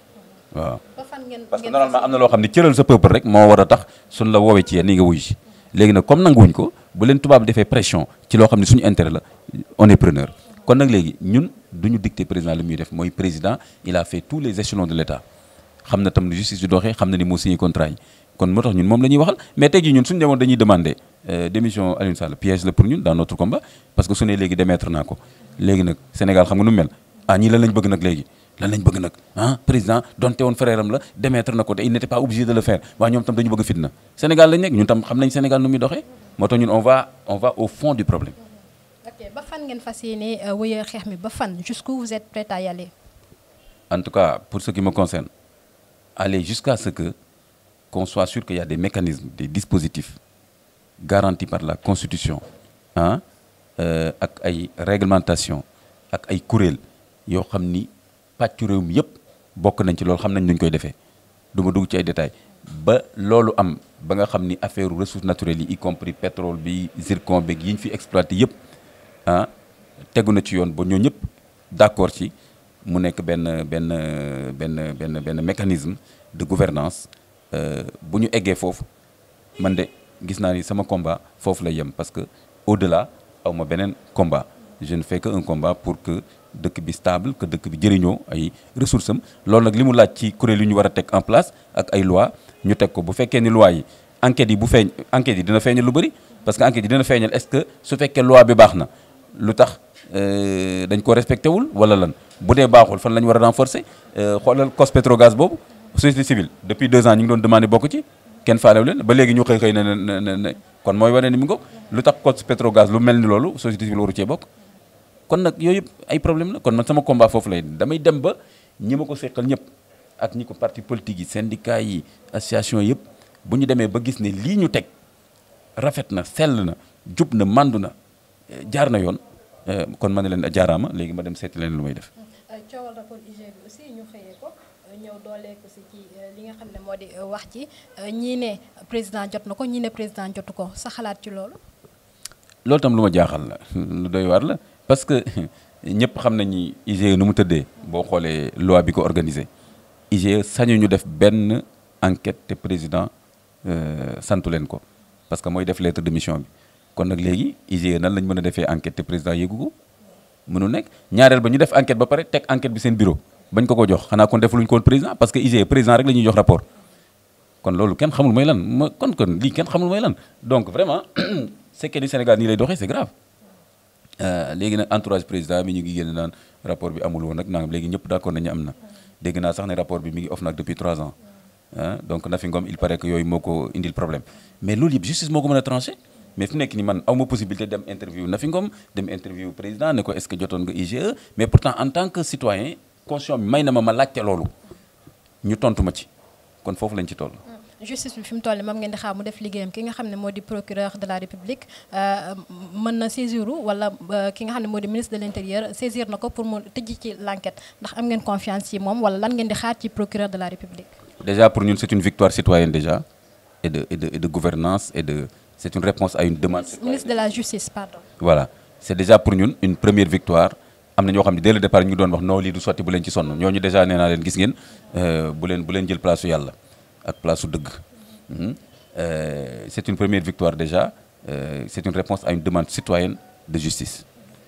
waaw ba fan ngeen parce que ngeen normalement am na loo xam ne cëral sa peuple rek moo war a tax suñ la woowee ci yéen ni nga wuy si léegi nag comme nanguwuñ ko bu leen tubaab defee pression ci loo xam ne suñu intérêt la on est preneur kon nag léegi ñun du ñu dicter président li muy def mooy président il a fait tous les échelons de l' état xam na tam ni justice di doxee xam na ni moo signé contrat yi kon moo tax ñun moom la ñuy waxal mais tey jii ñun suñu demoon dañuy demander démission Aliou Sall piège la pour ñun dans notre combat parce que su ne léegi démettre naa ko léegi nag Sénégal xam nga nu mu mel ah ñii lan lañ bëgg nag léegi lan lañ bëgg nag ah président donte woon frère am la démettre na ko te il n'était pas obligé de le faire waaye ñoom tam dañu bëgg fitna Sénégal lañ nekk ñun tam xam nañ Sénégal nu muy doxee moo tax ñun on va on va au fond du problème ok ba fan ngeen fas yéene wëyee xeex mi ba fan jusqu'où vous êtes prêt à y aller en tout cas pour ce qui me concerne aller jusqu'à ce que qu'on soit sûr qu'il y a des mécanismes des dispositifs garantis par la constitution ah euh, ak ay réglementation ak ay kuréel yoo xam ni pàccu réew mi yëpp bokk nañ ci loolu xam nañ nuñ koy defee du ma dugg ci ay détails ba loolu am ba nga xam ni affaire ressources naturelles yi y compris pétrole bi zircon beeg yi ñu fi exploité yëpp ah tegu na ci yoon ba ñoo ñëpp d'accord ci mu nekk benn benn benn benn benn mécanisme de gouvernance bu ñu eggee foofu man de gis naa ni sama combat foofu lay yem parce que au-delà aw ma beneen combat je ne fais que un combat pour que dëkk bi stable que dëkk bi jëriñoo ay ressources am loolu nag li mu laaj ci kuréel yu ñu war a teg en place ak ay loi ñu teg ko bu fekkee ni loi yi enquêtes yi bu feeñ enquêtes yi dina feeñal lu bëri parce que enquêtes yi dina feeñal est-ce que su fekkee loi bi baax na lu tax dañ ko respecté wul wala lan bu dee baaxul fan la ñu war a renforcer xoolal cos pétrogaz boobu société civile depuis deux ans ñu ngi doon demandé bokk ci kenn faalewu leen ba léegi ñu xëy xëy ne ne ne kon mooy wane ni mi ngo lu tax cos pétrogaz lu mel ni loolu société civile waru cee bokk kon nag yooyu yëpp ay problème la kon man sama combat foofu lay damay dem ba ñi ma ko seqal ñëpp ak ñi ko parti politique yi syndicat yi association yëpp bu ñu demee ba gis ne lii ñu teg rafet na sell na jub na mandu na jaar na yoon kon ma ne leen jaaraama léegi ma dem seeti leen lu may def. coowal rapport IG bi aussi ñu xëyee ko ñëw doolee ko si ci li nga xam ne moo di wax ci ñii ne président jot na ko ñii ne président jotu ko sa xalaat ci loolu. loolu tam lu ma jaaxal la lu doy waar la parce que ñëpp xam nañ ni IGE nu mu tëddee boo xoolee loi bi ko organisé IGE sañu ñu def benn enquête te président santu leen ko parce que mooy def lettre de mission bi kon nag léegi IGE nan lañ mën a defee enquête te président yéegu ko mënu nekk ñaareel ba ñu def enquête ba pare teg enquête bi seen bureau bañ ko ko jox xanaa kon defuluñ ko woon président parce que IGE président rek la ñuy jox rapport kon loolu kenn xamul mooy lan ma kon kon lii kenn xamul mooy lan donc vraiment c'est que ni Sénégal nii lay doxee c'est grave léegi nag entourage président bi ñu ngi génn naan rapport bi amul woon nag nangam léegi ñëpp d'accord nañu am na dégg naa sax ne rapport bi mi ngi off nag depuis 3 ans ah donc Nafi Ngom il paraît que yooyu moo ko indil problème mais loolu yëpp justice moo ko mën a tranché mais fi nekk ni man aw ma possibilité dem interview Nafi Ngom dem interview président ne ko est-ce que jotoon nga IGE mais pourtant en tant que citoyen conscient bi may na ma ma laajte loolu ñu tontu ma ci kon foofu lañ ci toll. justice bi fi mu toll nii moom ngeen di xaar mu def liggéeyam ki nga xam ne moo di procureur de la république mën na saisir wala ki nga xam ne moo di ministre de l'intérieur saisir na ko pour mu tëj ci l'enquête ndax am ngeen confiance ci moom wala lan ngeen di xaar ci procureur de la république. déjà pour ñun c'est une victoire citoyenne déjà et de et de et de gouvernance et de c'est une réponse à une demande. ministre de la justice pardon. voilà c'est déjà pour ñun une première victoire am na ñoo xam ne dès le départ ñu ngi doon wax non lii du sotti bu leen ci sonn ñooñu déjà nee naa leen gis ngeen bu leen bu leen jël place su yàlla. ak place su dëgg c'est une première victoire déjà euh, c'est une réponse à une demande citoyenne de justice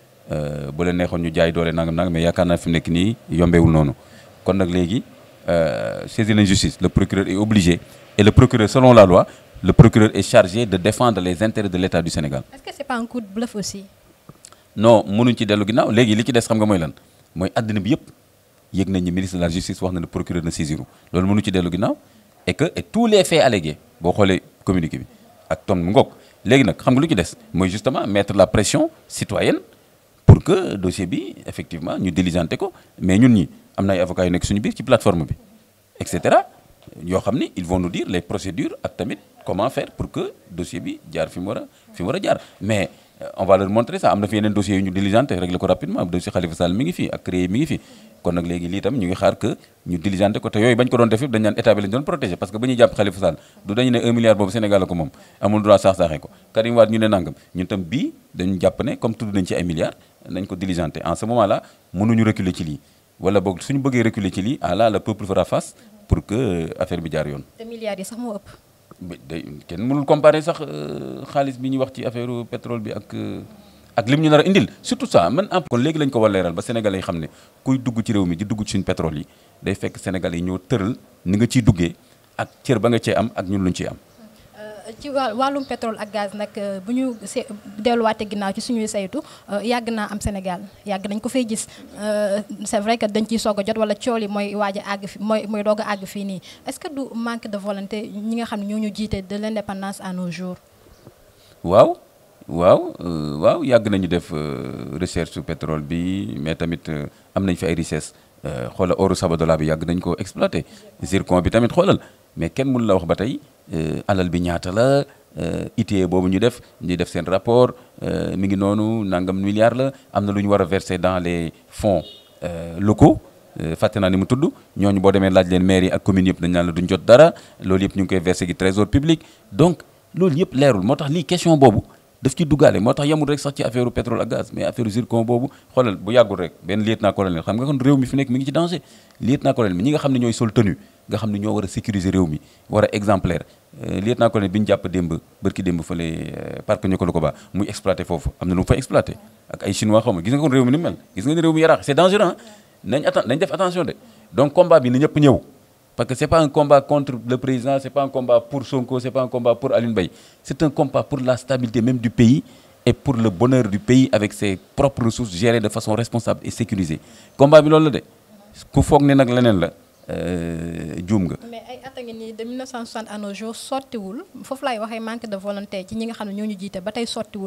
bu leen neexoon ñu jaay doole nangam nangam mais yaakaar naa fi mu nekk nii yombeewul noonu kon nag léegi saisir la justice le procureur est obligé et le procureur selon la loi le procureur est chargé de défendre les intérêts de l'État du Sénégal. est-ce que c'est pas un coup de bluff aussi. non mënuñ ci dellu ginnaaw léegi li ci des xam nga mooy lan mooy àddina bi yëpp yëg nañ ni ministre de la justice wax na ne procureur na saisiru loolu mënu ci dellu ginnaaw. et que et tous les faits allégués boo xoolee communiqué bi ak ton mu ngoog léegi nag xam nga lu ci des mooy justement mettre la pression citoyenne pour que dossier bi effectivement ñu diligenté ko mais ñun ñi am na ay avocats yu nekk suñu biir ci plateforme bi et cetera yoo xam ni ils vont nous dire les procédures ak tamit comment faire pour que dossier bi jaar fi mu war a fi mu war a jaar mais on va leur montrer ça am na fi yeneen dossiers yu ñu diligenté régler ko rapidement dossier Khalifa Sall mi ngi fi ak CREI mi ngi fi kon nag léegi lii tam ñu ngi xaar que ñu diligenté ko te yooyu bañ ko doon def yëpp dañ naan état bi lañ doon protéger parce que ba ñuy jàpp Khalifa Sall du dañu ne 1 milliard boobu Sénégal la ko moom amul droit saax-saaxee ko Karim Wade ñu ne nangam ñun tam bii dañu jàpp ne comme tudd nañ ci ay milliards nañ ko diligenté en ce moment là mënuñu reculer ci lii wala boog suñu bëggee reculer ci lii ah là le peuple fera face pour que affaire bi jaar yoon. te milliards yi sax moo ëpp. day kenn mënul comparer sax xaalis bi ñuy wax ci affaire pétrole bi ak ak lim ñu nar a indil surtout ça man en kon léegi lañ ko war leeral ba sénégalais yi xam ne kuy dugg ci réew mi di dugg ci suñu pétrole yi day fekk sénégalais yi ñoo tëral ni nga ciy duggee ak cër ba nga cee am ak ñun luñ ciy am. ci wàllum pétrole ak gaz nag bu ñu se delluwaatee ginnaaw ci suñuy saytu yàgg naa am Sénégal yàgg nañ ko fay gis c'est vrai que dañ ciy soog a jot wala cool yi mooy waaj a àgg fi mooy mooy doog a àgg fii nii est-ce que du manque de volonté ñi nga xam ne ñoo ñu jiite de l'indépendance à nos jours. waaw waaw waaw yàgg nañu def recherche sur pétrole bi mais tamit am nañ fi ay richesse xoolal oru Sabodala bi yàgg nañ ko exploité zircon bi tamit xoolal mais kenn mënu la wax ba tey. alal bi ñaata la ITIE boobu ñu def ñu def seen rapport mi ngi noonu nangam milliards la am na lu ñu war a verser dans les fonds locaux fàtte naa ni mu tudd ñooñu boo demee laaj leen maire yi ak communes yëpp dañ naan la duñ jot dara loolu yëpp ñu ngi koy verser gi trésor public donc loolu yëpp leerul moo tax lii question boobu daf ci duggaale moo tax yemul rek sax ci affaire pétrole ak gaz mais affaire zircon boobu xoolal bu yàggul rek benn lieutenant colonel xam nga kon réew mi fi nekk mi ngi ci danger lieutenant colonel mi ñi nga xam ne ñooy sol tenue nga xam ne ñoo war a sécuriser réew mi war a exemplaire lieutenant colonel bi ñu jàpp démb bërki démb fële parc ñoko la ko ba muy exploité foofu am na lu mu fa exploité ak ay chinois xaw ma gis nga kon réew mi ni mu mel gis nga ne réew mi yaraax c'est dangereux nañ atten nañ def attention de donc combat bi na ñëpp ñëw parce que c'est pas un combat contre le président c'est pas un combat pour Sonko c'est pas un combat pour Alioune Mbaye c'est un combat pour la stabilité même du pays et pour le bonheur du pays avec ses propres ressources gérées de façon responsable et sécurisée combat bi loolu la de ku foog ne nag leneen la juum nga. mais ay at a ngi nii de 1960 à nos jours sottiwul foofu laay waxee manque de volonté ci ñi nga xam ne ñoo ñu jiite ba tey sottiwul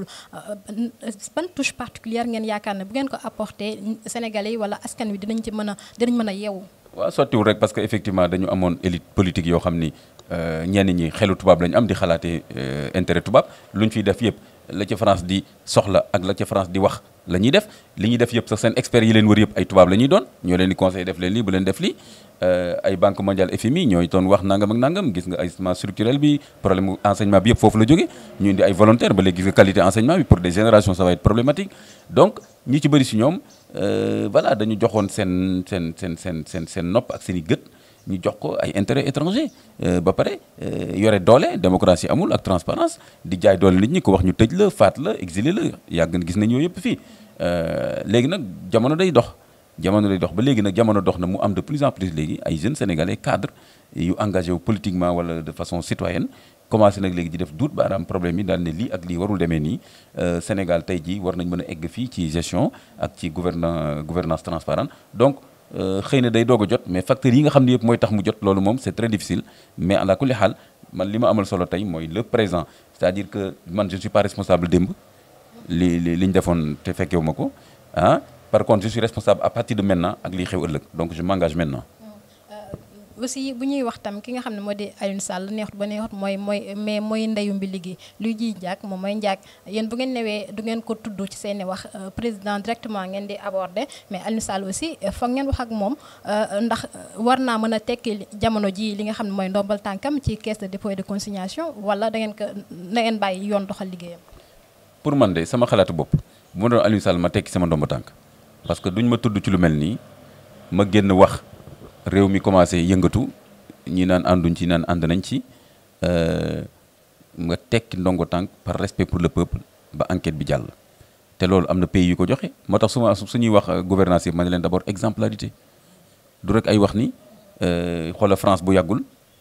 ban touche particulière ngeen yaakaar ne bu ngeen ko apporter Sénégalais yi wala askan wi dinañ ci mën a dinañ mën a yeewu. waaw sottiwul rek parce que effectivement dañu amoon élite politique yoo xam ni ñenn ñi xelu tubaab lañu am di xalaatee intérêt tubaab lu ñu fiy def yëpp la ca France di soxla ak la ca France di wax la ñuy def li ñuy def yëpp sax seen experts yi leen wër yëpp ay tubaab la ñuy doon ñoo leen di conseil def leen lii bu leen def lii ay banque mondiale FMI ñooy doon wax nangam ak nangam gis nga ajustement structurel bi problème enseignement bi yëpp foofu la jóge ñu indi ay volontaire ba léegi gis nga qualité enseignement bi pour des générations ça va être problématique donc ñi ci bëri si ñoom voilà dañu joxoon seen seen seen seen seen seen nopp ak seen i gët ñu jox ko ay intérêt étranger ba pare yore doole démocratie amul ak transparence di jaay doole nit ñi ko wax ñu tëj la faat la exilé la yàgg gis nañ yooyu yëpp fii léegi nag jamono day dox jamono day dox ba léegi nag jamono dox na mu am de plus en plus léegi ay jeunes sénégalais cadres yu engagé wu politiquement wala de façon citoyenne commencé nag léegi di def duut baaraam problème yi daal ne lii ak lii warul demee nii Sénégal tey jii war nañ mën a egg fii ci gestion ak ci gouvernan gouvernance transparente donc xëy na day doog a jot mais facteurs yi nga xam ne yëpp mooy tax mu jot loolu moom c'est très difficile mais ala kulli xaal man li ma amal solo tey mooy le présent c'est-à-dire que man je ne suis pas responsable démb li li li ñu defoon te fekkewu ma ko ah par contre je suis responsable à partir de maintenant ak liy xew ëllëg donc je m'engage maintenant aussi bu ñuy wax tam ki nga xam ne moo di Alioune Sall neexut ba neexut mooy mooy mais mooy ndeyu mbi liggéey luy ji njaag moom mooy njaag yéen bu ngeen newee du ngeen ko tudd ci seeni wax président directement ngeen di aborder mais Alioune Sall aussi foog ngeen wax ak moom ndax war naa mën a tekki jamono ji li nga xam ne mooy ndombal tànkam ci caisse de dépôt et de consignation wala da ngeen ko da ngeen bàyyi yoon doxal liggéeyam. pour man de sama xalaatu bopp bu ma doon Alioune Sall ma tekki sama ndomba tànk parce que duñ ma tudd ci lu mel nii ma génn wax. réew mi commencé yëngatu ñi naan ànduñ ci naan ànd nañ ci nga tekki ndongo tànk par respect pour le peuple ba enquête bi jàll te loolu am na pays yu ko joxe moo tax suma suñuy wax gouvernance yi ma ne leen d'abord exemplarité du rek ay wax ni xoola France bu yàggul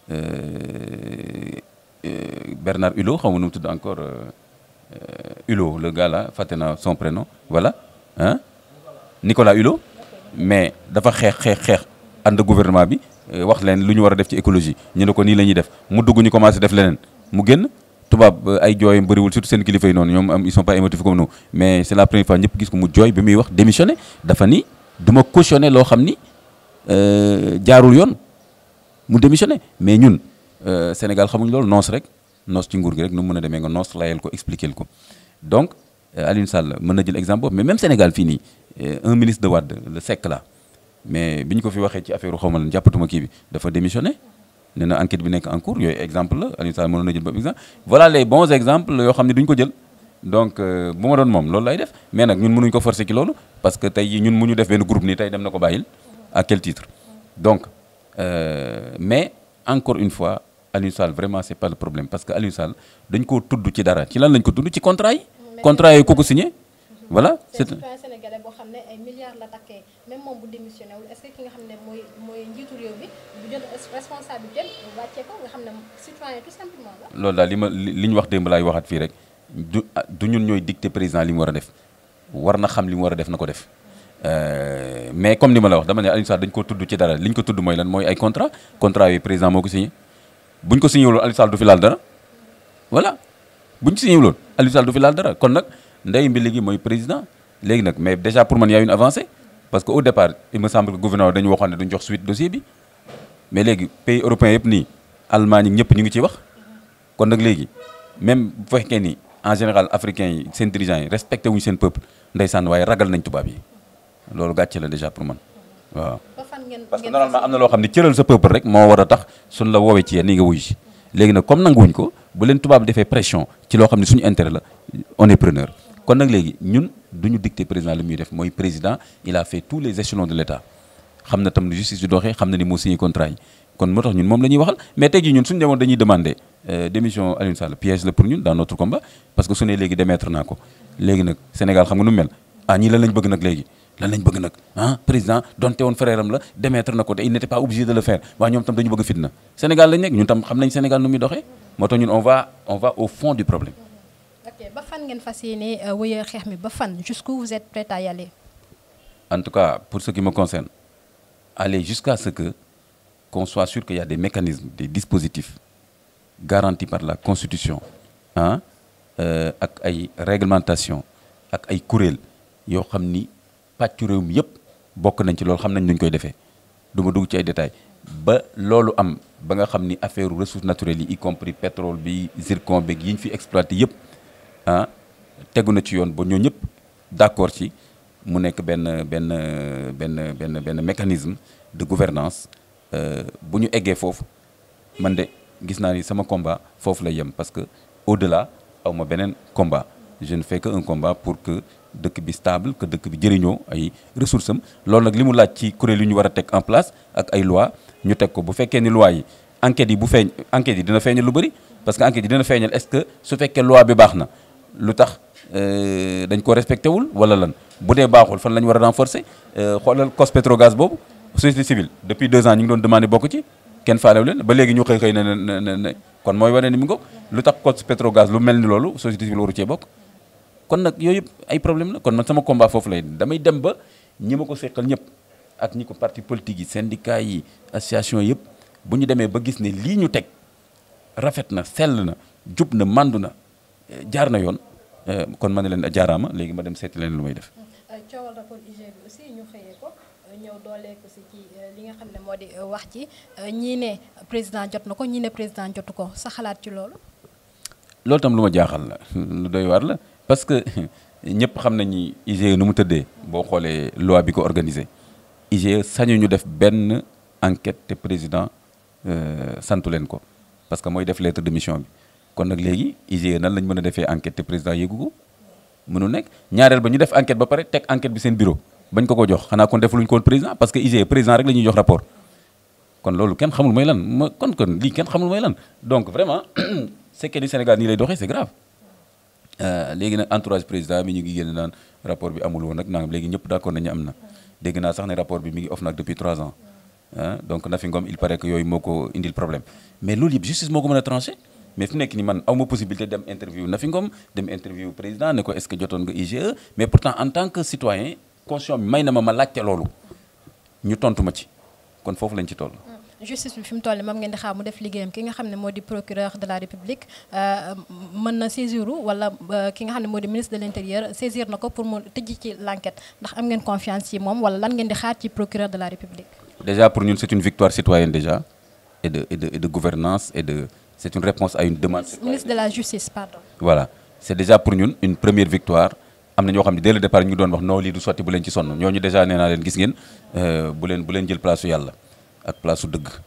Bernard Hulot xaw ma nu mu tudd encore Hulot le gars là fàtte naa son prénom voilà ah Nicolas Hulot mais dafa xeex xeex xeex ànd gouvernement bi wax leen lu ñu war a def ci écologie ñu ne ko nii la ñuy def mu dugg ñu commencé def leneen mu génn tubaab ay jooyam bëriwul surtout seen kilifa yi noonu ñoom am ils sont pas émotifs comme nous mais c'est la première fois ñëpp gis ko mu jooy bi muy wax démissionné dafa ni du ma cautionné loo xam ni jaarul yoon mu démissionné mais ñun Sénégal xamuñ loolu noos rek noos ci nguur gi rek nu mu mën a demee nga noos layel ko expliquer ko donc Alioune Sall mën na jël exemple boobu mais même Sénégal fii nii un ministre de Wade le Seck là mais bi ñu ko fi waxee ci affaire xaw ma lan jàppatuma kii bi dafa démissionné nee na enquête bi nekk en cours yooyu exemple la Alioune Sall mënoon na jël boobu exemple voilà les bons exemples yoo xam ne duñ ko jël donc bu ma doon moom loolu lay def mais nag ñun mënuñ ko forcer ci loolu parce que tey ñun mu ñu def benn groupe nii tey dem na ko bàyyil à quel titre donc Euh, mais encore une fois Aliou Sall vraiment c'est pas le problème parce que Aliou Sall dañ koo tudd ci dara ci lan lañ ko tudd ci contrat yi contrat yi ko ko signé voilà c'est c'est citoyen sénégalais boo xam ne ay milliards la takkee même moom bu démissionné wul est-ce que ki nga xam ne mooy mooy njiitu réew bi bu jël responsabilité wàccee ko nga xam ne citoyen tout simplement la loolu daal li ma li li ñu wax démb laay waxaat fii rek du ah, du ñun ñooy dicter président li mu war a def war na xam li mu war a def na ko def Euh, mais comme ni ma la wax dama ne Aliou Sall dañ ko tudd ci dara li ñu ko tudd mooy lan mooy ay contrat contrat yi président moo ko signé bu ñu ko signé wuloon Aliou Sall du fi laal dara voilà bu ñu signé wuloon Aliou Sall du fi laal dara kon nag ndey mbi léegi mooy président léegi nag mais déjà pour man y a une avancée parce que au départ il me semble que gouvernement dañu waxoon ne duñ jox suite dossier bi mais léegi pays européens yëpp nii Allemagne ñëpp ñu ngi ci wax kon nag léegi même bu fekkee ni en général africains yi seen dirigeants yi respecté wuñu seen peuple ndeysaan waaye ragal nañ tubaab yi loolu gàcce la déjà pour man waaw. ba fan ngeen parce que ngeen normalement am na loo xam ne cëral sa peuple rek moo war a tax suñ la woowee ci yéen ni nga wuyu si léegi nag comme nanguwuñ ko bu leen tubaab defee pression ci loo xam ne suñu intérêt la on est preneur kon nag léegi ñun du ñu dicter président li muy def mooy président il a fait tous les échelons de l'État xam na tam justice di doxee xam na ni moo signé contrat yi kon moo tax ñun moom la ñuy waxal mais tey jii ñun suñu demoon dañuy demander euh, démission Aliou Sall piège la pour ñun dans notre combat parce que su ne léegi démettre naa ko léegi nag Sénégal xam nga nu mu mel ah ñii lan lañ bëgg nag léegi lan lañ bëgg nag ah président donte woon frère am la démettre na ko te il n'était pas obligé de le faire waaye ñoom tam dañu bëgg fitna Sénégal lañ nekk ñun tam xam nañ Sénégal nu muy doxee moo tax ñun on va on va au fond du problème ok ba fan ngeen fas yéene wëyee xeex mi ba fan jusqu'où vous êtes prêt à y aller en tout cas pour ce qui me concerne aller jusqu'à ce que qu'on soit sûr qu'il y a des mécanismes des dispositifs garantis par la constitution ah euh, ak ay réglementation ak ay kuréel yoo xam ni pàccu réew mi yëpp bokk nañ ci loolu xam nañ nuñ koy defee du ma dugg ci ay détails ba loolu am ba nga xam ni affaire ressources naturelles yi y compris pétrole bi zircon beeg yi ñu fi exploité yëpp ah tegu na ci yoon ba ñoo ñëpp d'accord ci mu nekk benn benn benn benn benn mécanisme de gouvernance euh, bu ñu eggee foofu man de gis naa ni sama combat foofu lay yem parce que au-delà aw ma beneen combat je ne fais que un combat pour que dëkk bi stable que dëkk bi jëriñoo ay ressources am loolu nag li mu laaj ci kuréel yu ñu war a teg en place ak ay loi ñu teg ko bu fekkee ni loi yi enquêtes yi bu feeñ enquêtes yi dina feeñal lu bëri parce que enquêtes yi dina feeñal est-ce que su fekkee loi bi baax na lu tax euh, dañ ko respecté wul wala lan bu dee baaxul fan la ñu war a renforcer euh, xoolal cos pétrogaz boobu société civile depuis deux ans ñu ngi doon demandé bokk ci kenn faalew leen ba léegi ñu xëy xëy ne ne ne ne kon mooy wane ni mu ngoog lu tax cos pétrogaz lu mel ni loolu société civile waru cee bokk kon nag yooyu yëpp ay problème la kon man sama combat foofu lay damay dem ba ñi ma ko seqal ñëpp ak ñi ko parti politique yi syndicat yi association yëpp bu ñu demee ba gis ne lii ñu teg rafet na sell na jub na màndu na jaar na yoon kon ma ne leen jaaraama léegi ma dem seeti leen lu may def. coowal rapport IG bi aussi ñu xëyee ko ñëw doolee ko si ci li nga xam ne moo di wax ci ñii ne président jot na ko ñii ne président jotu ko sa xalaat ci loolu. loolu tam lu ma jaaxal la lu doy waar la parce que ñëpp xam nañ ni IGE nu mu tëddee boo xoolee loi bi ko organisé IGE sañu ñu def benn enquête te président santu leen ko parce que mooy def lettre de mission bi kon nag léegi IGE nan lañ mën a defee enquête te président yéegu ko mënu nekk ñaareel ba ñu def enquête ba pare teg enquête bi seen bureau bañ ko ko jox xanaa kon defuluñ ko woon président parce que IGE président rek la ñuy jox rapport kon loolu kenn xamul mooy lan ma kon kon lii kenn xamul mooy lan donc vraiment c'est que du Sénégal nii lay doxee c'est grave léegi nag entourage président bi ñu ngi génn naan rapport bi amul woon nag nangam léegi ñëpp d'accord nañu am na dégg naa sax ne rapport bi mi ngi off nag depuis 3 ans ah donc Nafi Ngom il paraît que yooyu moo ko indil problème mais loolu yëpp justice moo ko mën a tranché mais fi nekk ni man aw ma possibilité dem interview Nafi Ngom dem interview président ne ko est-ce que jotoon nga IGE mais pourtant en tant que citoyen conscient bi may na ma ma laajte loolu ñu tontu ma ci kon foofu lañ ci toll. justice bi fi mu toll nii moom ngeen di xaar mu def liggéeyam ki nga xam ne moo di procureur de la république mën na saisir wala ki nga xam ne moo di ministre de l'intérieur saisir na ko pour mu tëj ci l'enquête ndax am ngeen confiance ci moom wala lan ngeen di xaar ci procureur de la république. déjà pour ñun c'est une victoire citoyenne déjà et de et de et de gouvernance et de c'est une réponse à une demande. ministre de la justice pardon. voilà c'est déjà pour ñun une première victoire am na ñoo xam ne dès le départ ñu ngi doon wax non lii du sotti bu leen ci sonn ñooñu déjà nee naa leen gis ngeen bu leen bu leen jël place su yàlla. ak place su dëgg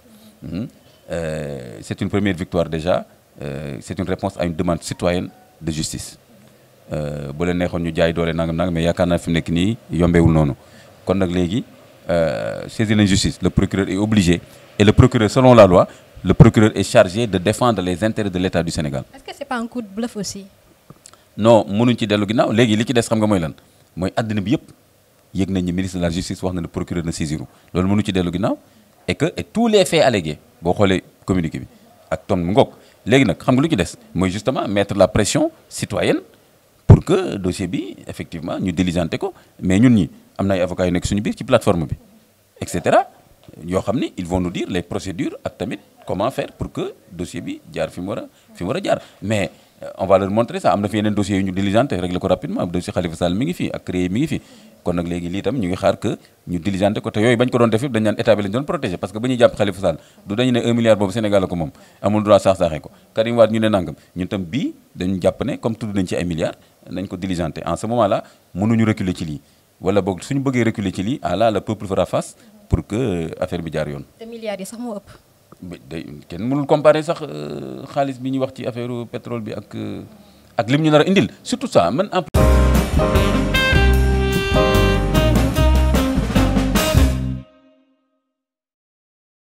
c'est une première victoire déjà euh, c'est une réponse à une demande citoyenne de justice bu leen neexoon ñu jaay doole nangam nangam mais yaakaar naa fi mu nekk nii yombeewul noonu kon nag léegi saisir l'injustice le procureur est obligé et le procureur selon la loi le procureur est chargé de défendre les intérêts de l'État du Sénégal. est-ce que c'est pas un coup de bluff aussi. non mënuñ ci dellu ginnaaw léegi li ci des xam nga mooy lan mooy àddina bi yëpp yëg nañ ni ministre de la justice wax na ne procureur na saisiru loolu mënu ci dellu ginnaaw et que et tous les faits allégués boo xoolee communiqué bi ak ton mu ngoog léegi nag xam nga lu ci des mooy justement mettre la pression citoyenne pour que dossier bi effectivement ñu diligenté ko mais ñun ñi am na ay avocats yu nekk suñu biir ci plateforme bi et cetera yoo xam ni ils vont nous dire les procédures ak tamit comment faire pour que dossier bi jaar fi mu war a fi mu war a jaar mais on va leur montrer ça am na fi yeneen dossiers yu ñu diligenté régler ko rapidement dossier Khalifa Sall mi ngi fi ak créé mi ngi fi kon nag léegi lii tam ñu ngi xaar que ñu diligenté ko te yooyu bañ ko doon def yëpp dañ naan état bi lañ doon protégé parce que ba ñuy jàpp Khalifa Sall du dañu ne 1 milliard boobu Sénégal la ko moom amul droit saax-saaxee ko Karim Wade ñu ne nangam ñun tam bii dañu jàpp ne comme tudd nañ ci ay milliards nañ ko diligenté en ce moment là mënuñu reculer ci lii wala boog suñu bëggee reculer ci lii ah là le peuple fera face pour que affaire bi jaar yoon te milliards yi sax moo ëpp. day kenn mënul comparer sax xaalis bi ñuy wax ci affaire pétrole bi ak ak lim ñu nar a indil surtout ça man en